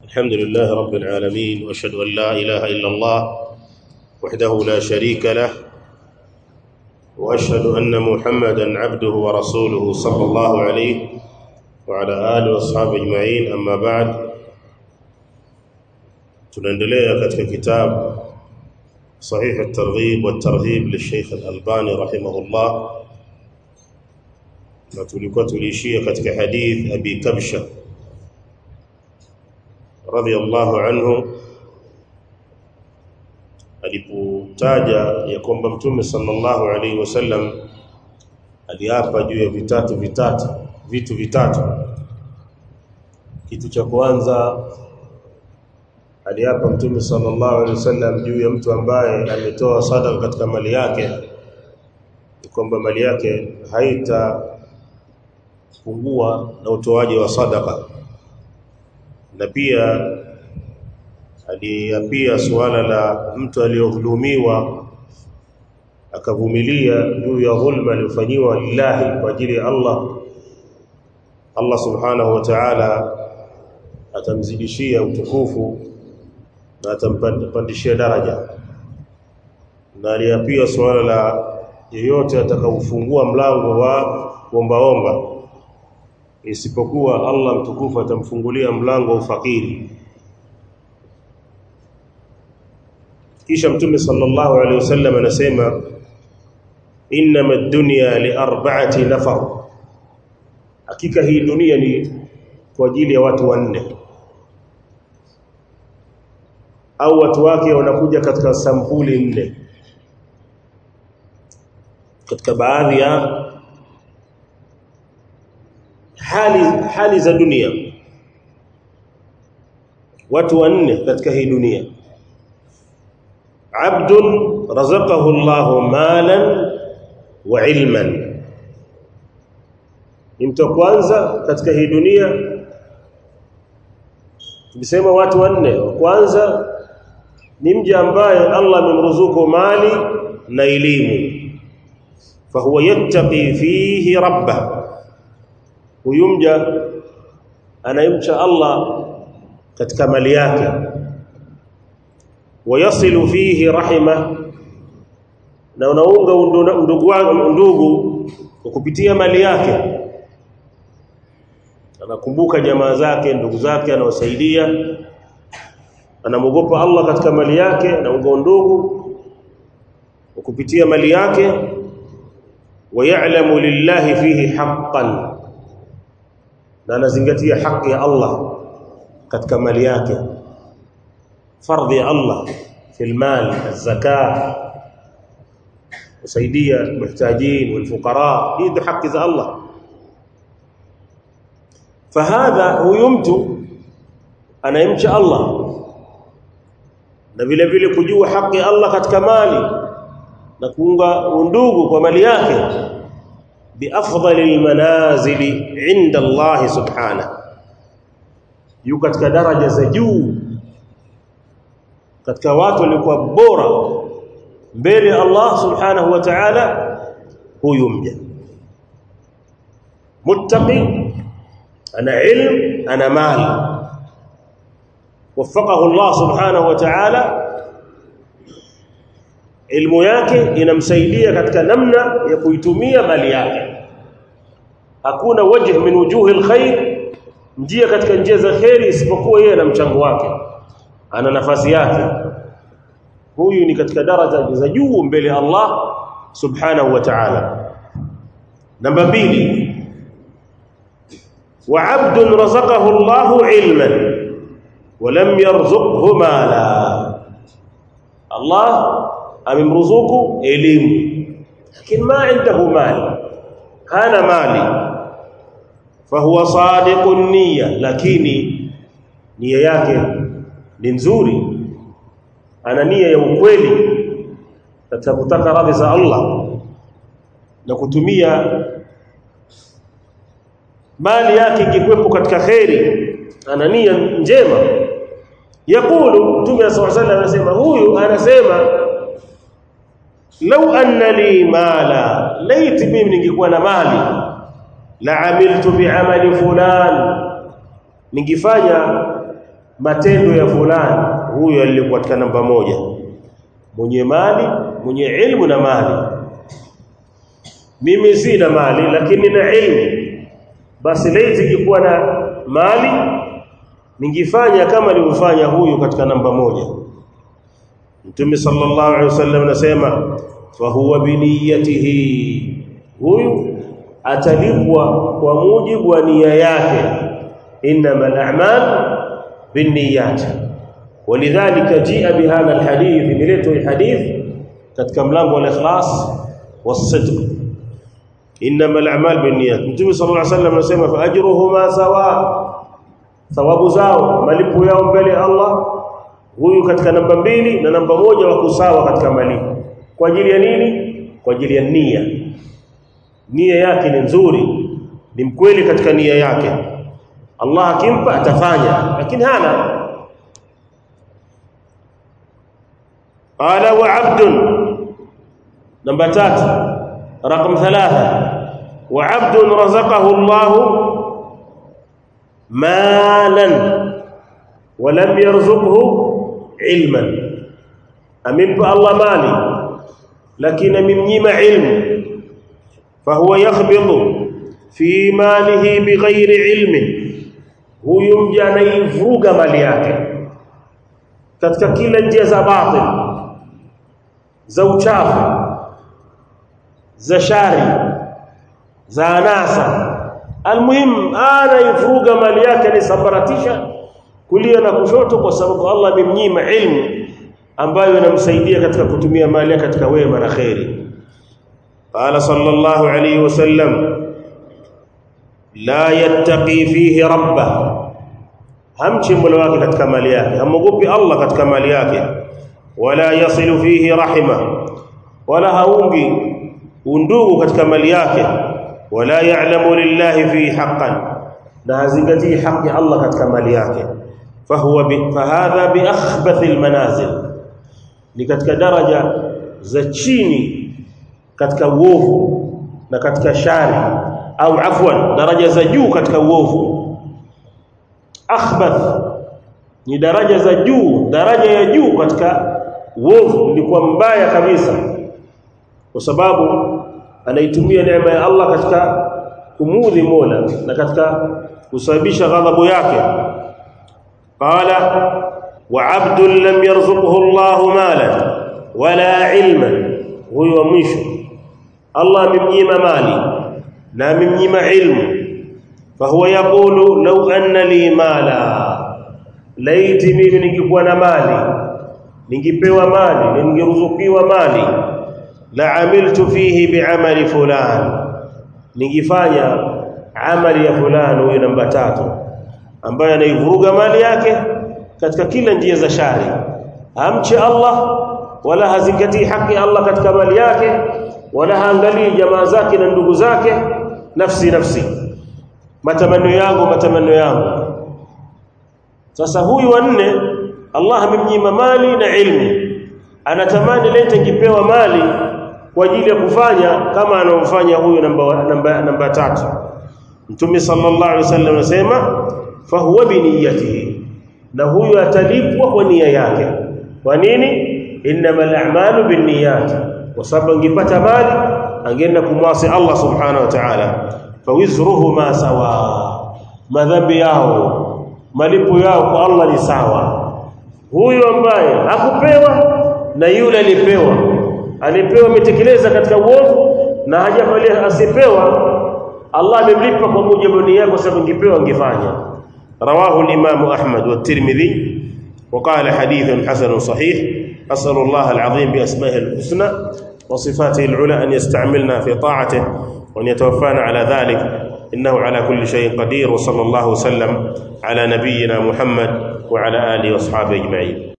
الحمد لله رب العالمين واشهد ان لا اله الا الله وحده لا شريك له واشهد ان محمدا عبده ورسوله صلى الله عليه وعلى اله واصحابه اجمعين اما بعد tunaendelea katika kitabu صحيح الترغيب والترهيب للشيخ الألباني رحمه الله na tulikuwa tuliishia katika hadith Abi Kabsha radhiyallahu anhu alipotaja ya kwamba Mtume sallallahu alaihi wasallam aliapa juu ya vitatu vitatu vitu vitatu kitu cha kwanza aliapa Mtume sallallahu alaihi wasallam juu ya mtu ambaye ametoa sadaka katika mali yake kwamba mali yake haita pungua na utoaji wa sadaka na pia aliapia suala la mtu aliyodhulumiwa akavumilia juu ya dhulma aliyofanyiwa lillahi kwa ajili ya Allah Allah subhanahu wa ta'ala atamzidishia utukufu na atampandishia daraja na aliapia suala la yeyote atakaufungua mlango wa kuombaomba isipokuwa Allah mtukufu atamfungulia mlango wa ufakiri kisha mtume sallallahu alaihi wasallam anasema inma ad-dunya li arba'ati nafar hakika hii dunia ni kwa ajili ya watu wanne au watu wake wanakuja katika sampuli nne katika baadhi ya hali hali za dunia watu wanne katika hii dunia abdun razaqahu Allahu malan wa ilman ni mtu kwanza katika hii dunia tulisema watu wanne kwanza ni mja ambaye Allah amemruzuku mali na elimu fahuwa yattaqi fihi rabbah huyu mja anayemcha Allah katika mali yake wayasilu fihi rahima na unaunga ndugu ndugu kwa kupitia mali yake anakumbuka jamaa zake ndugu zake anawasaidia anamogopa Allah katika mali yake anaunga ndugu kwa kupitia mali yake wayalamu lillahi fihi haqqan na anazingatia haki ya Allah katika mali yake fardhi ya Allah fil mal az-zakah kusaidia muhtajin wal fuqara hii haki za Allah fahadha huyu mtu anayemcha Allah na vile vile kujua haki ya Allah katika mali na kuunga undugu kwa mali yake بافضل المنازل عند الله سبحانه yuko katika daraja za juu katika watu waliokuwa bora mbele Allah subhanahu wa ta'ala huyu mja muttaqi ana ilm ana mali وفقه الله سبحانه وتعالى ilmu yake inamsaidia katika namna ya kuitumia mali yake hakuna wajh min wujuhi alkhair njia katika njia za khairi isipokuwa yeye na mchango wake ana nafasi yake huyu ni katika daraja za juu mbele Allah subhanahu wa ta'ala namba mbili wa 'abdun razaqahu Allahu 'ilman wa lam yarzuqhu mala Allah amemruzuku elimu lakini ma indahu mali hana mali fahuwa sadiqun niyya lakini nia yake ni nzuri ana nia ya ukweli katika kutaka radhi za Allah na kutumia mali yake ingekuwepo katika khairi ana nia njema yakulu Mtume صلى الله عليه anasema huyu anasema lau anna li mala laiti mimi ningekuwa na mali la amiltu bi'amali fulan ningefanya matendo ya fulani huyo alikuwa katika namba moja mwenye mali mwenye ilmu na mali mimi sina mali lakini na ilmu basi laiti ingekuwa na mali ningefanya kama alivyofanya huyu katika namba moja Mtume sallallahu alaihi wasallam anasema fa huwa biniyatihi huyu atalipwa kwa mujibu wa nia yake innamal a'mal binniyat ولذلك جاء بهذا الحديث ملته الحديث katika mlango wa ikhlas wasidq inma al-a'mal binniyat Mtume sallallahu alayhi wasallam anasema fa ajruhuma sawa thawabu zao malipo yao mbele Allah huyu katika namba mbili na namba moja wako sawa katika malipo kwa ajili ya nini kwa ajili ya nia nia yake ni nzuri ni mkweli katika nia yake Allah akimpa atafanya lakini hana qala wa 'abdun namba tatu رقم ثلاثة وعبد رزقه الله مالا ولم يرزقه علما أمن الله مالي لكن ممنيم علم فهو يخبط في ماله بغير علم هو يمجى نيفروغ مالي yake katika kila njia za batil za uchafu za shari za anasa almuhim ana ifuruga mali yake alisambaratisha kulia na kushoto kwa sababu Allah amemnyima ilmu ambayo inamsaidia katika kutumia mali yake katika wema na khairi qala sallallahu alayhi wasallam la yattaqi fihi rabbah hamchi mola wake katika mali yake hamogopi Allah katika mali yake wala yasilu fihi rahima wala haungi undugu katika mali yake wala ya'lamu lillahi fi haqqan na hazingatii haki Allah katika mali yake fahuwa bi fahadha bi akhbath almanazil ni katika daraja za chini katika uovu na katika shari au afwan daraja za juu katika uovu akhbath ni daraja za juu daraja ya juu katika uovu ni kwa mbaya kabisa kwa sababu anaitumia neema ya Allah katika kumudhi Mola na katika kusababisha ghadhabu yake qala wa 'abdun lam yarzuqhu Allah malan wala ilman huyo mwisho Allah amemnyima mali na amemnyima ilmu fahuwa yaqulu law anna li mala laiti mimi ningekuwa na mali ningepewa mali ningeruzukiwa mali la amiltu fihi bi'amali fulan ningifanya amali ya fulani huyo namba tatu ambaye anaivuruga mali yake katika kila njia za shari hamche Allah wala hazingatii haki Allah katika mali yake wala haangalii jamaa zake na ndugu zake nafsi nafsi matamanio yangu matamanio yangu sasa huyu wanne Allah amemnyima mali na ilmu anatamani lete kipewa mali kwa ajili ya kufanya kama anaofanya huyu namba namba namba tatu Mtume sallallahu alaihi wasallam anasema fa huwa biniyatihi na huyu atalipwa kwa nia yake kwa nini innamal a'malu binniyat kwa sababu angepata mali angeenda kumwasi Allah subhanahu wa ta'ala fawizruhuma sawa madhambi yao malipo yao kwa Allah ni sawa huyu ambaye hakupewa na yule alipewa alipewa ametekeleza katika uovu na hajafalia asipewa Allah amemlipa kwa mujibu nia yake kwa sababu ingepewa angefanya رواه الإمام أحمد والترمذي وقال حديث حسن صحيح أسأل الله العظيم بأسمائه الحسنى وصفاته العلى أن يستعملنا في طاعته وأن يتوفانا على ذلك إنه على كل شيء قدير وصلى الله وسلم على نبينا محمد وعلى آله وأصحابه أجمعين